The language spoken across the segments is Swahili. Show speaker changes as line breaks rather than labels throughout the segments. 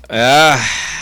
Ah,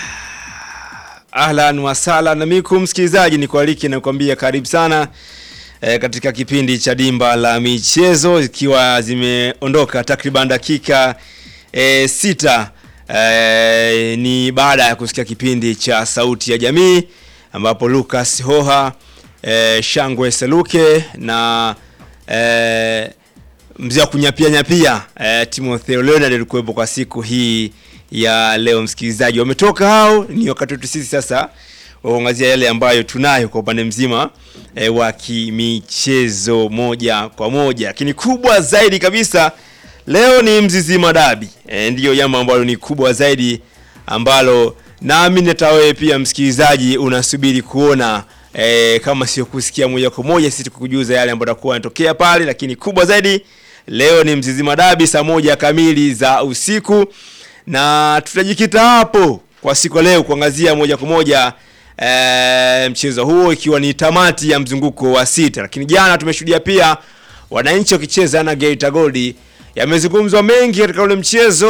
ahlan wasahlan mikum msikilizaji, ni kualiki na kuambia karibu sana e, katika kipindi cha dimba la michezo, ikiwa zimeondoka takriban dakika e, sita e, ni baada ya kusikia kipindi cha sauti ya jamii ambapo Lucas Hoha e, Shangwe Seluke na e, mzee wa kunyapia nyapia e, Timotheo Leonard alikuwepo kwa siku hii ya leo. Msikilizaji, wametoka hao, ni wakati wetu sisi sasa waangazia yale ambayo tunayo kwa upande mzima e, wa kimichezo moja kwa moja, lakini kubwa zaidi kabisa leo ni Mzizima Dabi e, ndiyo jambo ambalo ni kubwa zaidi ambalo naamini hata wewe pia msikilizaji unasubiri kuona e, kama sio kusikia moja kwa moja, sisi tukujuza yale ambayo yatakuwa yanatokea pale, lakini kubwa zaidi leo ni Mzizima Dabi saa moja kamili za usiku na tutajikita hapo kwa siku ya leo kuangazia moja kwa moja e, mchezo huo ikiwa ni tamati ya mzunguko wa sita, lakini jana tumeshuhudia pia wananchi wakicheza na Geita Gold. Yamezungumzwa mengi katika ule mchezo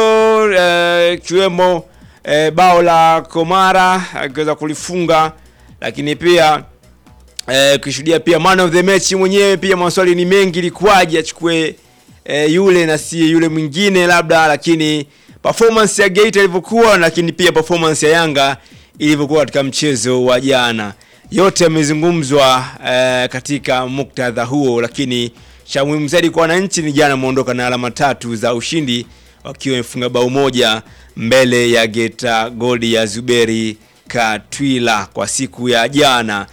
ikiwemo e, e, bao la Komara akiweza kulifunga, lakini pia e, kushuhudia pia man of the match mwenyewe. Pia maswali ni mengi, ilikuwaje achukue e, yule na si yule mwingine labda, lakini performance ya Geita ilivyokuwa, lakini pia performance ya Yanga ilivyokuwa katika mchezo wa jana, yote yamezungumzwa eh, katika muktadha huo, lakini cha muhimu zaidi kwa wananchi ni jana wameondoka na alama tatu za ushindi wakiwa wamefunga bao moja mbele ya Geita Gold ya Zuberi Katwila kwa siku ya jana,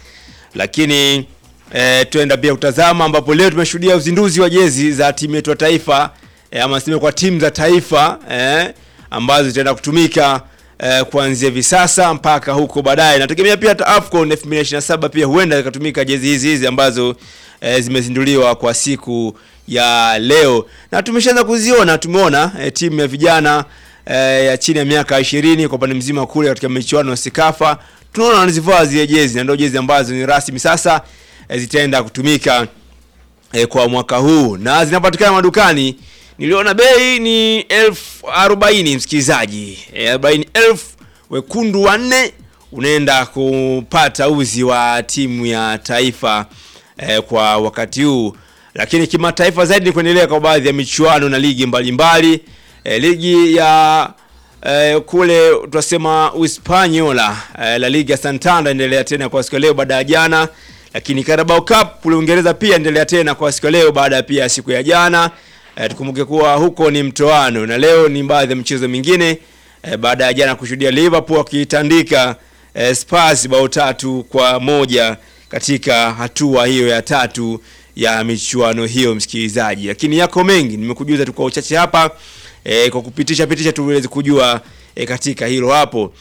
lakini eh, tuenda pia kutazama ambapo leo tumeshuhudia uzinduzi wa jezi za timu yetu ya taifa E, ama sema kwa timu za taifa eh, ambazo zitaenda kutumika eh, kuanzia hivi sasa mpaka huko baadaye. Nategemea pia hata AFCON 2027 pia huenda ikatumika jezi hizi hizi ambazo eh, zimezinduliwa kwa siku ya leo, na tumeshaanza kuziona. Tumeona eh, timu ya vijana eh, ya chini ya miaka 20 kwa upande mzima kule katika michuano ya Sekafa, tunaona wanazivaa zile jezi na ndio jezi ambazo ni rasmi sasa eh, zitaenda kutumika eh, kwa mwaka huu na zinapatikana madukani niliona bei ni elfu arobaini msikilizaji, arobaini elfu wekundu wanne unaenda kupata uzi wa timu ya taifa eh, kwa wakati huu. Lakini kimataifa zaidi ni kuendelea kwa baadhi ya michuano na ligi mbalimbali eh, ligi ya eh, kule tunasema Uspanyola eh, La Liga Santander endelea tena kwa siku leo baada ya jana, lakini Carabao Cup kule Uingereza pia endelea tena kwa siku leo baada ya pia siku ya jana. E, tukumbuke kuwa huko ni mtoano na leo ni baadhi ya michezo mingine e, baada ya jana kushuhudia Liverpool wakitandika e, Spurs bao tatu kwa moja katika hatua hiyo ya tatu ya michuano hiyo msikilizaji, lakini yako mengi nimekujuza tu kwa uchache hapa e, kwa kupitisha pitisha tuweze kujua e, katika hilo hapo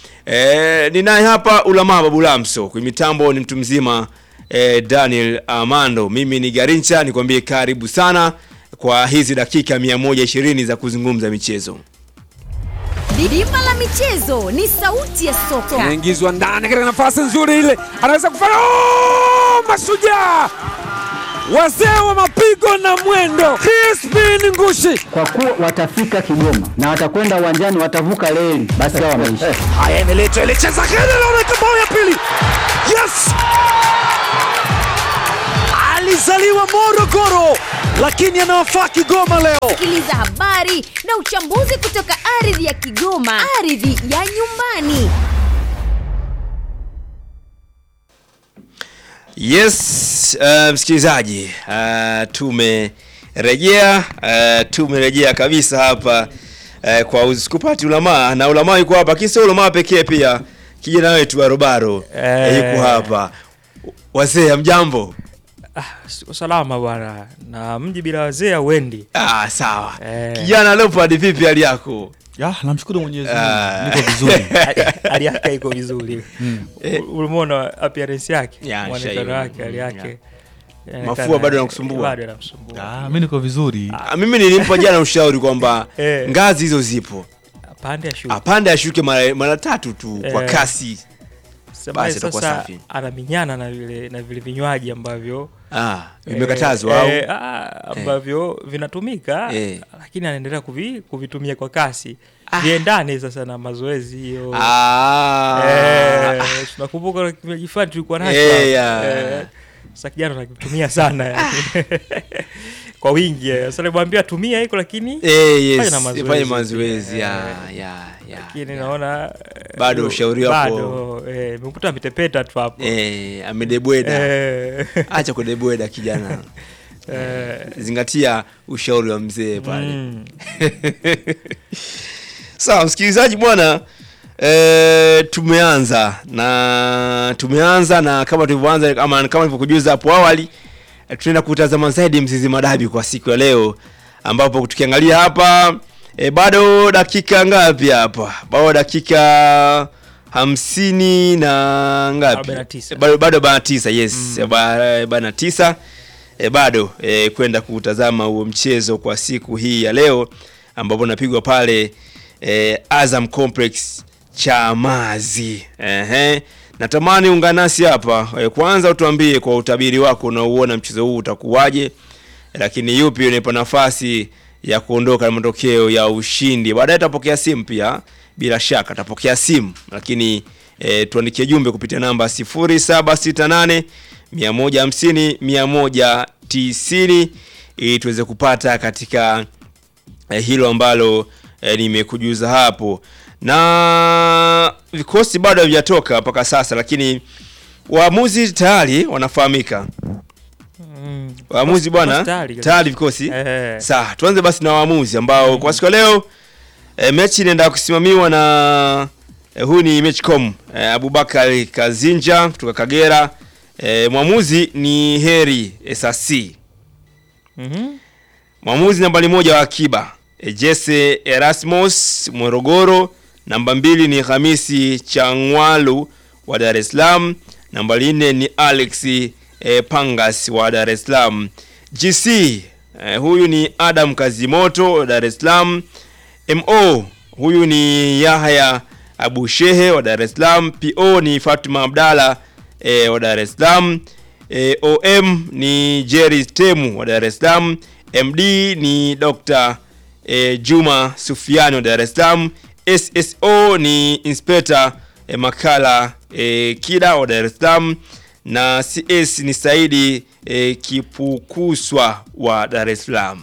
e, ninaye hapa Ulama Babu Lamso kwa mitambo ni mtu mzima e, Daniel Amando, mimi ni Garincha, nikwambie karibu sana kwa hizi dakika 120 za kuzungumza michezo.
Dimba la michezo ni sauti ya soka.
Anaingizwa ndani katika nafasi nzuri ile, anaweza kufanya oh! Mashujaa wazee wa mapigo na mwendo, Crispin Ngushi.
Kwa kuwa watafika Kigoma na watakwenda uwanjani, watavuka reli, basi hao wameisha.
Haya, imeletwa ile cheza kile, naona bao ya pili. Yes, alizaliwa Morogoro lakini anawafaa Kigoma leo.
Sikiliza habari na uchambuzi kutoka ardhi ya Kigoma, ardhi ya nyumbani.
Yes, uh, msikilizaji, uh, tumerejea uh, tumerejea kabisa hapa uh, kwa usikupati ulamaa na ulamaa yuko hapa, kisa ulamaa pekee pia kijana wetu barobaro
Eh.
yuko hapa. Wazee, mjambo?
Ah, salama bwana, na mji bila wazee hauendi.
Ah, sawa.
Eh.
Kijana Leopard, vipi hali yako?
Ya, namshukuru Mwenyezi
Ah.
Mungu. Niko vizuri.
Hali- Hali yake iko vizuri. U- Ulimuona appearance yake,
Ya,
muonekano
shaiona.
wake, hali yake. Inaonekana-
Mafua bado yanakusumbua?
Bado yanamsumbua.
Ah, mimi niko vizuri.
Ah, mimi nilimpa jana ushauri kwamba
Eh.
ngazi hizo zipo,
Pande ya shule.
apande ashuke mara, mara tatu tu kwa
Eh.
kasi
Semaye
basi itakuwa
sasa
safi.
anaminyana na vile na vile vinywaji ambavyo
Ah, vimekatazwa au
eh, eh, ah, ambavyo vinatumika
Eh.
lakini anaendelea kuvi, kuvitumia kwa kasi viendane sasa na mazoezi hiyo
ah,
Eh, tunakumbuka kuna kinywaji fulani tulikuwa nacho
Eh,
hapa.
ya.
Eh, sasa kijana anakitumia sana yani. kwa wingi eh. sasa nimwambia tumia hiko lakini
eh, yes,
fanya na mazoezi.
fanye mazoezi ya,
Eh,
ya, ya,
lakini
ya.
naona eh,
Bado
yo-
ushauri wako-
bado eh, nimekuta ametepeta tu hapo
Eh, amedebweda
Eh,
acha kudebweda kijana
eh,
zingatia ushauri wa mzee pale
mm.
sawa msikilizaji bwana e, tumeanza na tumeanza na kama tulivyoanza ama kama nilivyokujuza hapo awali e, tunaenda kutazama zaidi mzizi madabi kwa siku ya leo ambapo tukiangalia hapa e, bado dakika ngapi hapa bado dakika hamsini na ngapi
Arobaini na tisa.
E, bado bado arobaini na tisa yes mm. arobaini na tisa e, bado e, kwenda kutazama huo mchezo kwa siku hii ya leo ambapo unapigwa pale e, Azam Complex Chamazi. Ehe. Natamani ungana nasi hapa e, kwanza utuambie kwa utabiri wako unaouona mchezo huu utakuwaje, lakini yupi unaipa nafasi ya kuondoka na matokeo ya ushindi. Baadaye tutapokea simu pia, bila shaka tutapokea simu, lakini e, tuandikie jumbe kupitia namba 0768 150 190 ili tuweze kupata katika eh, hilo ambalo eh, nimekujuza hapo, na vikosi bado havijatoka mpaka sasa, lakini waamuzi tayari wanafahamika.
Mm.
Waamuzi bwana,
Vikosi tayari kabisa.
tayari vikosi
Eh.
Sawa, tuanze basi na waamuzi ambao kwa siku ya leo e, mechi inaenda kusimamiwa na e, huyu ni Matchcom e, Abubakar Kazinja kutoka Kagera. E, mwamuzi ni Heri Esasi.
Mhm.
Mwamuzi nambari moja wa akiba e, Jesse Erasmus Morogoro. Namba mbili ni Hamisi Changwalu wa Dar es Salaam. Nambari nne ni Alex e, Pangas wa Dar es Salaam. GC e, huyu ni Adam Kazimoto wa Dar es Salaam. MO huyu ni Yahya Abu Shehe wa Dar es Salaam. PO ni Fatuma Abdalla e, wa Dar es Salaam. E, OM ni Jerry Temu wa Dar es Salaam. MD ni Dr. e, Juma Sufiani wa Dar es Salaam. SSO ni Inspector e, Makala e, Kida wa Dar es Salaam na CS ni Saidi e, Kipukuswa wa Dar es Salaam.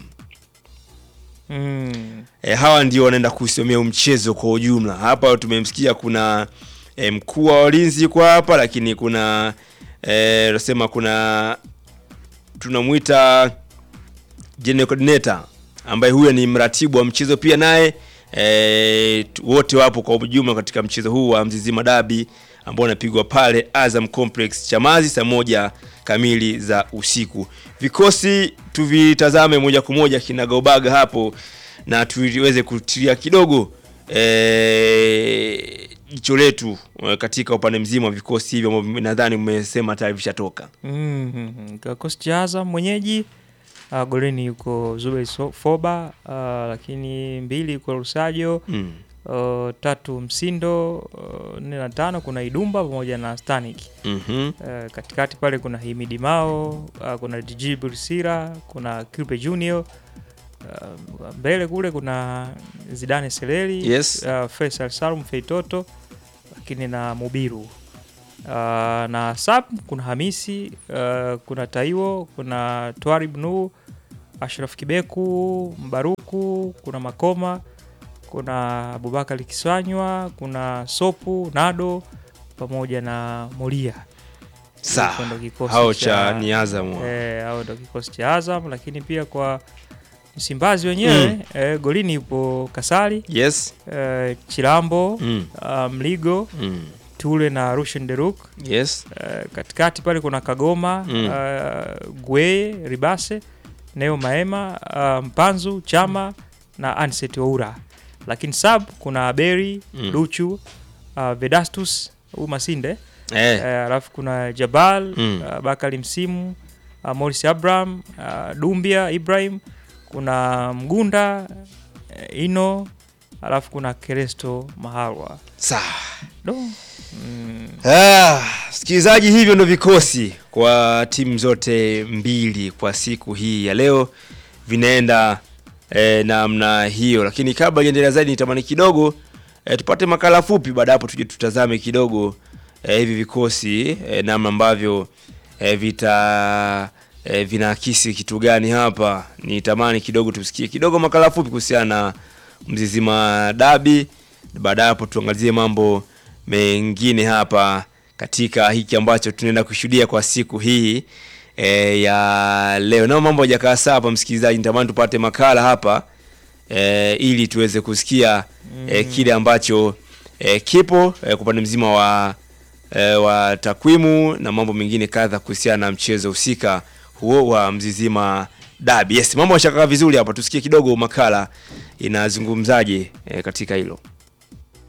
Mm.
E, hawa ndio wanaenda kusimamia mchezo kwa ujumla. Hapa tumemsikia kuna e, mkuu wa walinzi yuko hapa, lakini kuna e, nasema kuna tunamwita general coordinator ambaye huyo ni mratibu wa mchezo pia naye e, tu- wote wapo kwa ujumla katika mchezo huu wa Mzizima Dabi ambao unapigwa pale Azam Complex Chamazi saa moja kamili za usiku. Vikosi tuvitazame moja kwa moja kinagaubaga hapo na tuweze kutilia kidogo eh, jicho letu eh, katika upande mzima wa vikosi hivyo ambavyo nadhani mmesema tayari vishatoka.
Mm. Kikosi cha Azam mwenyeji uh, golini yuko Zuberi So- Foba uh, lakini mbili yuko Rusajo
Mm.
uh, tatu Msindo uh, nne na tano kuna Idumba pamoja na Stanik
Mhm.
uh, katikati pale kuna Himidi Mao uh, kuna Jiji Bursira kuna Kilpe Junior uh, mbele kule kuna Zidane Seleli
Yes.
uh, Faisal Salum Feitoto lakini na Mubiru uh, na sub kuna Hamisi uh, kuna Taiwo kuna Twarib Nu Ashraf Kibeku Mbaruku kuna Makoma kuna Abubakar Kiswanywa kuna Sopu Nado pamoja na Moria
Sawa.
Hicho ndo kikosi
Hao cha ni Azam.
eh, hao ndo kikosi cha Azam, lakini pia kwa Msimbazi wenyewe
Mm.
eh, golini yupo Kasali
Yes.
eh, Chilambo
Mm.
uh, Mligo
Mm.
Tule na Rushen Deruk
Yes.
eh, katikati pale kuna Kagoma
Mm.
uh, Gweye Ribase Neo Maema uh, Mpanzu Chama na Anset Oura, lakini sub kuna Beri
Mm.
Luchu uh, Vedastus huyu Masinde
Eh.
Eh, alafu kuna Jabal
Mm.
uh, Bakari Msimu uh, Morris Abraham uh, Dumbia Ibrahim kuna Mgunda uh, Ino alafu kuna Keresto Mahalwa
Sawa.
do mm,
Ah, msikilizaji, hivyo ndo vikosi kwa timu zote mbili kwa siku hii ya leo vinaenda eh, namna hiyo, lakini kabla iendelea zaidi, nitamani kidogo eh, tupate makala fupi, baada hapo tuje tutazame kidogo eh, hivi vikosi eh, namna ambavyo eh, vita eh, vinaakisi kitu gani hapa. Nitamani kidogo tusikie kidogo makala fupi kuhusiana na Mzizima Dabi, baada ya hapo tuangazie mambo mengine hapa katika hiki ambacho tunaenda kushuhudia kwa siku hii e, ya leo. Nao mambo hajakaa sawa hapa, msikilizaji, nitamani tupate makala hapa e, ili tuweze kusikia e, kile ambacho e, kipo e, kwa upande mzima wa e, wa takwimu na mambo mengine kadha kuhusiana na mchezo husika huo wa Mzizima Dabi. Yes, mambo yashakaa vizuri hapa, tusikie kidogo makala inazungumzaje e, katika hilo.